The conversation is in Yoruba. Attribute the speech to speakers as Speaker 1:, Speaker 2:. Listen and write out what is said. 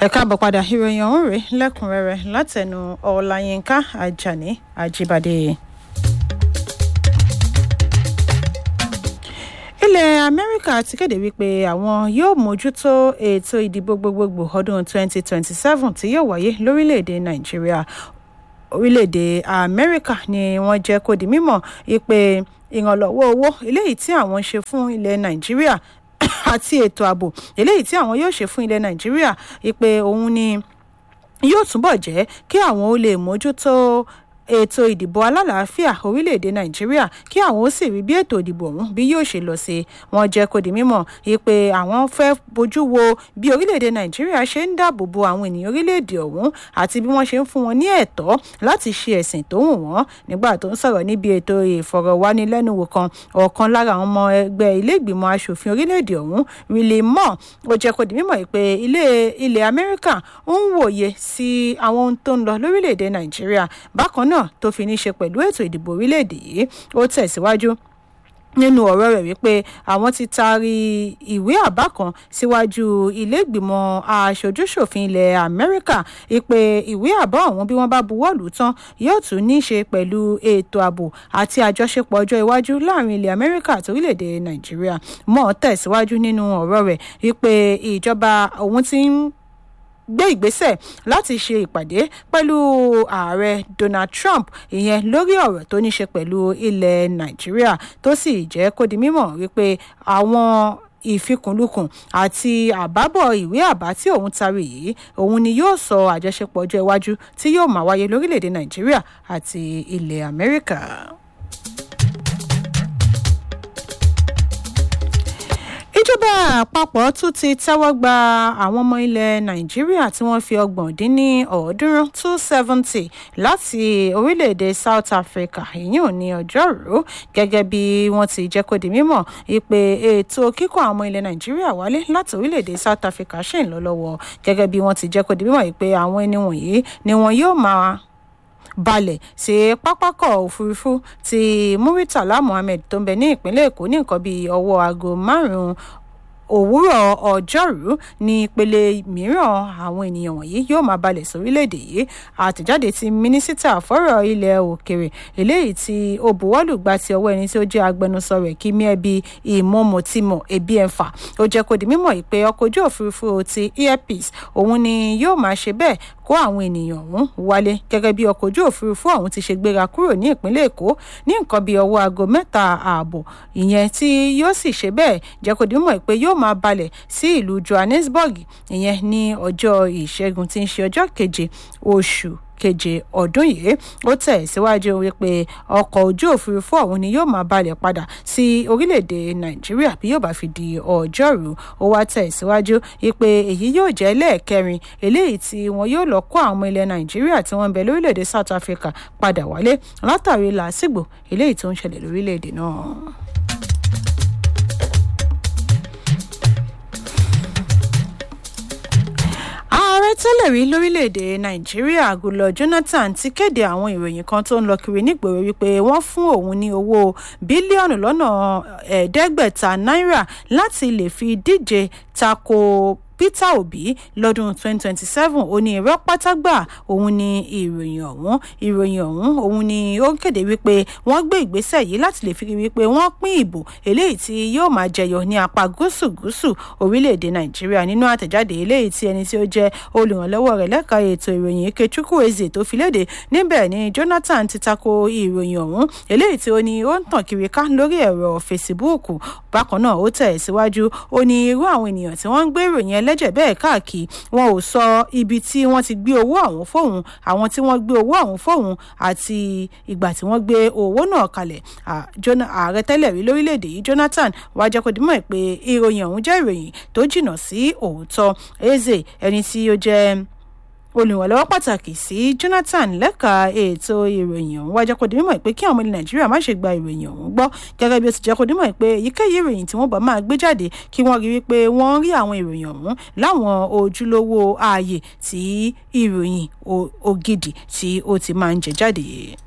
Speaker 1: ẹ káàbọ̀ padà ìròyìn ọ̀hún rèé lẹ́kùnrẹ́rẹ́ látẹnu ọláyínká ajani ajíbádé. ilẹ̀ amẹ́ríkà ti kéde wípé àwọn yóò mójútó ètò ìdìbò gbogbogbò ọdún 2027 tí yóò wáyé lórílẹ̀‐èdè nàìjíríà orílẹ̀‐èdè amẹ́ríkà ni wọ́n jẹ́ kó di mímọ̀ wípé ìrànlọ́wọ́ owó eléyìí tí àwọn ṣe fún ilẹ̀ nàìjíríà àti ètò ààbò eléyìí tí àwọn yóò ṣe fún ilẹ̀ nàìjíríà wípé òun ni yóò túbọ̀ jẹ́ kí àwọn ó lè mójútó ètò ìdìbò alálàáfíà orílẹ̀-èdè nàìjíríà kí àwọn ó sì rí bí ètò ìdìbò ọ̀hún bí yóò ṣe lọ sí wọn jẹ́ kó di mímọ̀ pé àwọn fẹ́ bójú wo bí orílẹ̀-èdè nàìjíríà ṣe ń dáàbò bo àwọn ènìyàn orílẹ̀-èdè ọ̀hún àti bí wọ́n ṣe ń fún wọn ní ẹ̀tọ́ láti ṣe ẹ̀sìn tó wù wọ́n nígbà tó ń sọ̀rọ̀ níbi ètò ìfọ̀rọ̀wánilẹ́nuwò kan ọ̀kan lára àwọn ọmọ ẹgbẹ́ ilé ìgbìmọ̀ asòfin orílẹ̀-èdè ọ̀hún riley moore ó jẹ́ kó di mímọ̀ pé ilẹ̀ amẹ́ríkà ń wòye sí àwọn ohun tó ń lọ lórílẹ̀-èdè nàìjíríà bákan náà náà tó fi ní ṣe pẹ̀lú ètò ìdìbò orílẹ̀-èdè yìí ó tẹ̀síwájú nínú ọ̀rọ̀ rẹ̀ wípé àwọn ti taari ìwé àbá kan síwájú iléègbìmọ̀ aṣojúṣòfin ilẹ̀ amẹ́ríkà ìpè ìwé àbá ọ̀hún bí wọ́n bá buwọ́ lù ú tán yóò tún ní í ṣe pẹ̀lú ètò ààbò àti àjọṣepọ̀ ọjọ́ iwájú láàrin ilẹ̀ amẹ́ríkà àti orílẹ̀-èdè nàìjíríà mọ́ tẹ̀síwájú nínú ọ̀rọ̀ rẹ̀ wípé ìjọba òun ti ń gbé ìgbésẹ̀ láti ṣe ìpàdé pẹ̀lú ààrẹ donald trump ìyẹn lórí ọ̀rọ̀ tó ní ṣe pẹ̀lú ilẹ̀ nàìjíríà tó sì jẹ́ kó di mímọ̀ wípé àwọn ìfikùnlukùn àti àbábọ̀ ìwé àbá tí òun tarí yìí òun ni yóò sọ àjọṣepọ̀ ọjọ́ iwájú tí yóò máa wáyé lórílẹ̀‐èdè nàìjíríà àti ilẹ̀ amẹ́ríkà. ìjọba àpapọ̀ tún ti tẹ́wọ́ gba àwọn ọmọ ilẹ̀ nàìjíríà tí wọ́n fi ọgbọ̀n dín ní ọ̀ọ́dúnrún two seventy láti orílẹ̀-èdè south africa ìyún ní ọjọ́rú gẹ́gẹ́ bí wọ́n ti jẹ́ kó di mímọ̀ ìpè ètò kíkọ́ àwọn ọmọ ilẹ̀ nàìjíríà wálé láti orílẹ̀-èdè south africa ṣì ń lọ lọ́wọ́ gẹ́gẹ́ bí wọ́n ti jẹ́ kó di mímọ̀ ìpè àwọn ẹni wọ̀nyí ni wọn yóò máa balẹ̀ sí pápákọ̀ òfurufú ti muritala muhammed tó ń bẹ ní ìpínlẹ̀ èkó ní nǹkan bíi ọwọ́ aago márùn-ún òwúrọ̀ ọjọ́rú ní ìpele mìíràn àwọn ènìyàn wọ̀nyí yóò máa balẹ̀ sórílẹ̀‐èdè yìí àtẹ̀jáde ti mínísítà fọ́rọ̀ ilẹ̀ òkèrè eléyìí tí ó buwọ́lù gba ti ọwọ́ ẹni tí ó jẹ́ agbẹnusọ rẹ̀ kí miẹ́bi ìmọ̀mọ̀tìmọ̀ ebi ẹ̀fà ó jẹ́ kó di mímọ̀ ìpè ọkọ̀ ojú òfurufú ti airpeace òun ni yóò máa ṣe bẹ́ẹ̀ kó àwọn ènìyàn ọ̀hún wálé gẹ́gẹ́ bí ọkọ̀ ojú òfurufú ọ̀hún ti ṣe gbéra kúrò ní ìpínlẹ̀ èkó ní nǹkan bíi ọwọ́ aago mẹ́ta ààbọ̀ ìyẹn tí yóò sì ṣe bẹ́ẹ̀ jẹ́ kó di mímọ̀ pé yóò máa balẹ̀ sí ìlú johannesburg ìyẹn ní ọjọ́ ìṣẹ́gun tí ń ṣe ọjọ́ keje oṣù keje ọdún yìí ó tẹ̀ síwájú wípé ọkọ̀ ojú òfurufú ọ̀hún ni yóò máa balẹ̀ padà sí orílẹ̀-èdè nàìjíríà bí yóò bá fi di ọjọ́rú ó wá tẹ̀ síwájú wípé èyí yóò jẹ́ lẹ́ẹ̀kẹrin eléyìí tí wọn yóò lọ kó àwọn ilẹ̀ nàìjíríà tí wọ́n ń bẹ lórílẹ̀-èdè south africa padà wálé látàrí làásìgbò eléyìí tó ń ṣẹlẹ̀ lórílẹ̀-èdè náà. ààrẹ tẹ́lẹ̀ rí lórílẹ̀‐èdè nàìjíríà gulọ jonathan ti kéde àwọn ìròyìn kan tó ń lọ kiri nígboro wípé wọ́n fún òun ní owó bílíọ̀nù lọ́nà ẹ̀ẹ́dẹ́gbẹ̀ta náírà láti lè fi díje tako peter obi lọ́dún 2027 ó ní irọ́ pátágbà òun ni ìròyìn ọ̀hún ìròyìn ọ̀hún òun ni ó kéde wípé wọ́n gbé ìgbésẹ̀ yìí láti lè fi wípé wọ́n pín ìbò eléyìí tí yóò máa jẹyọ ní apá gúúsù gúúsù orílẹ̀-èdè nàìjíríà nínú àtẹ̀jáde eléyìí tí ẹni tí ó jẹ́ olùrànlọ́wọ́ rẹ̀ lẹ́ka ètò ìròyìn ikechukwu eze tó fi léde níbẹ̀ ni jonathan ti tako ìròyìn ọ̀hún eléyìí tí ó ní ó ń tàn kiri ká lórí ẹ̀rọ fesibúùkù bákan náà ó tẹ̀ síwájú ó ní irú àwọn ènìyàn tí wọ́n ń gbé ìròyìn ẹlẹ́jẹ̀ bẹ́ẹ̀ káàkiri wọn ò sọ ibi tí wọ́n ti gbé owó àwọn fóun àwọn tí wọ́n gbé owó àwọn fóun àti ìgbà tí wọ́n gbé owó náà kalẹ̀ ààrẹ tẹ́lẹ̀ rí lórílẹ̀‐èdè yìí jonathan wàá jẹ́ kó dimọ̀ pé ìròyìn ọ̀hún jẹ́ ìròyìn tó jìnnà sí òótọ́ eze ẹni tí ó jẹ́ olùrànlọ́wọ́ pàtàkì sí jonathan lẹ́ka ètò ìròyìn ọ̀hún wájú kó di mímọ̀ pé kí àwọn ọmọ ilẹ̀ nàìjíríà má ṣe gba ìròyìn ọ̀hún gbọ́ gẹ́gẹ́ bí ó ti jẹ́ kó di mímọ̀ pé èyíkéyìí ìròyìn tí wọ́n bá máa gbé jáde kí wọ́n rí wípé wọ́n rí àwọn ìròyìn ọ̀hún láwọn ojúlówó ààyè tí ìròyìn ògidì tí ó ti máa ń jẹ jáde.